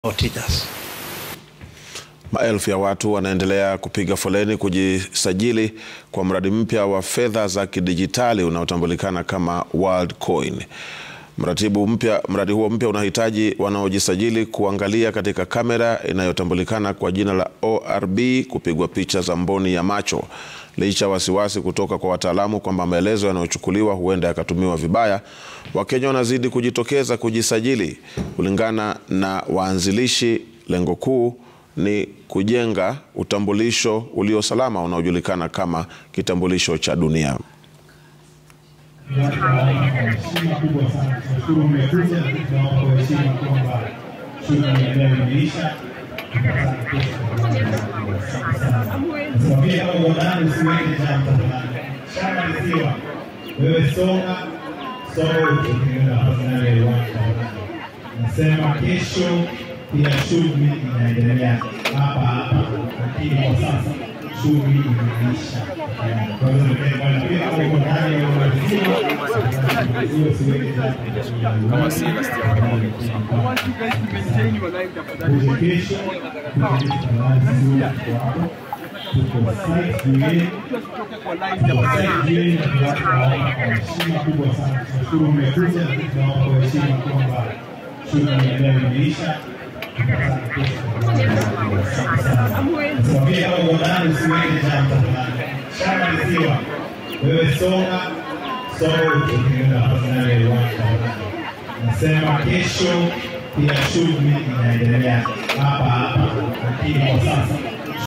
Teachers. Maelfu ya watu wanaendelea kupiga foleni kujisajili kwa mradi mpya wa fedha za kidijitali unaotambulikana kama Worldcoin. Mratibu mpya, mradi huo mpya unahitaji wanaojisajili kuangalia katika kamera inayotambulikana kwa jina la ORB kupigwa picha za mboni ya macho. Licha ya wasiwasi kutoka kwa wataalamu kwamba maelezo yanayochukuliwa huenda yakatumiwa vibaya, Wakenya wanazidi kujitokeza kujisajili. Kulingana na waanzilishi, lengo kuu ni kujenga utambulisho ulio salama unaojulikana kama kitambulisho cha dunia. heshima kubwa sana. Tunashukuru mmekuja na tunawapa kwa heshima kwamba shughuli ya leo imeisha. Tukutane kesho kwa mambo Asante sana. Nasimamia kama uhodani usiweke jam tafadhali. Shamba lisiwa. Wewe songa songa ukienda fainali ya uwanja tafadhali. Nasema kesho pia shughuli inaendelea hapa hapa, lakini kwa sasa shughuli imeisha. Kwa hiyo nipende bwana pia kama uko ndani ya uwanja hiyo siweke jam. Kama si kuja kesho heshima kubwa sana. Tunashukuru mmekuja na tunawapa kwa heshima kwamba shughuli ya leo imeisha. Tukutane kesho kwa mambo Asante sana. Nasimamia kama uhodani usiweke jam tafadhali. Shamba lisiwa. Wewe songa songa ukienda fainali ya uwanja tafadhali. Nasema kesho pia shughuli inaendelea hapa hapa, lakini kwa sasa